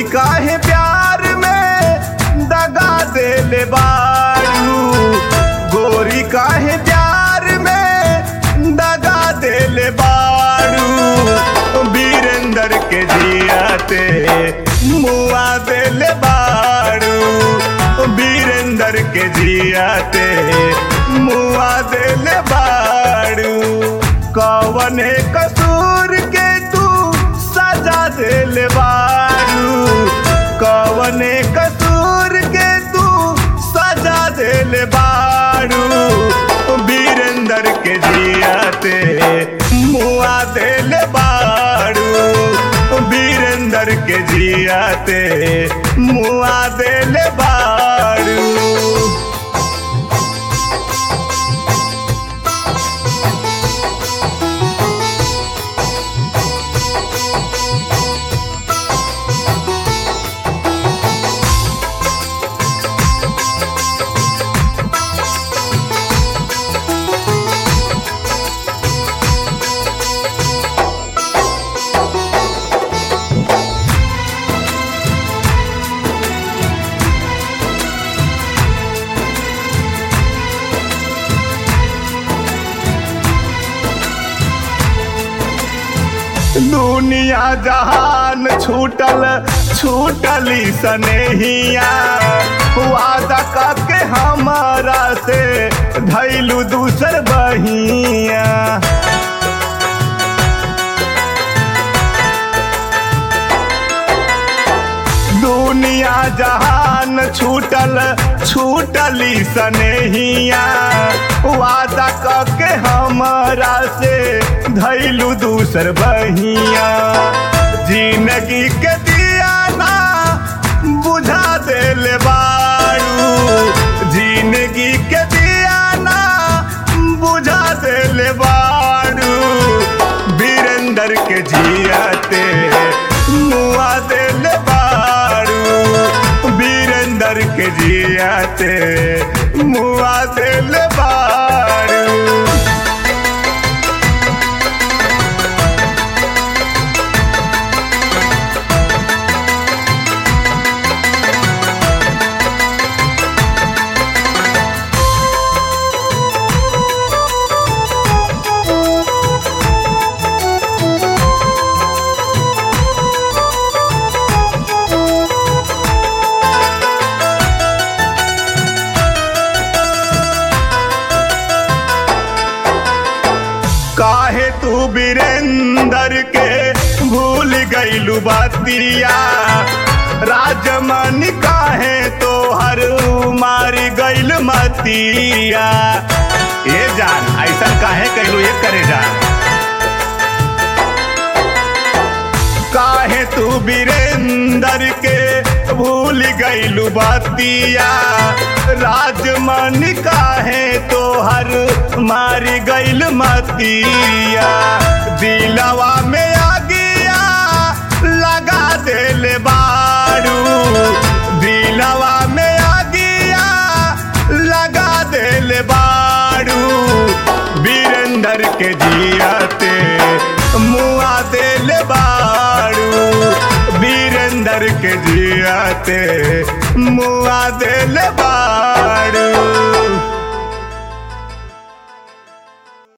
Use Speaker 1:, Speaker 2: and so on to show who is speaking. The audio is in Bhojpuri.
Speaker 1: काहे प्यार में दगा देले बारू गोरी काहे प्यार में दगा देले बारू वीरेंद्र के जियाते मुआ देले बारू वीरेंद्र के जियाते मुआ देले बारू कवने कसूर के तू सजा देले बारू कवने कसूर के तू सजा देले बारू वीरेंद्र के जियाते मुआ देले बारू वीरेंद्र के जियाते मुआ देले बारू दुनिया जहान छूटल छूटली सनेहिया वादा करके हमारा से धैलू दूसर बहिया दुनिया जहान छूटल छूटली सनेहिया वादा करके हमारा से धैलू दूसर बहिया जिंदगी के दिया ना बुझा देले बारू जिंदगी के दिया ना बुझा देले बारू वीरेंद्र के जियाते मुआ देले बारू वीरेंद्र के जियाते मुआ देले बारू काहे तू वीरेंद्र के भूल गईलू बातिया राजमन काहे तो हर मार गईल मतिया ये जान ऐसा काहे कहलू ये करे जान काहे तू वीरेंद्र के भूल गईलू बातिया राजमन काहे तो हर मार गईल मतिया दिलवा में आगिया लगा देले बारू दिलवा में आगिया लगा देले बारू वीरेंद्र के जियाते मुआ देले बारू वीरेंद्र के जियाते मुआ देले बारू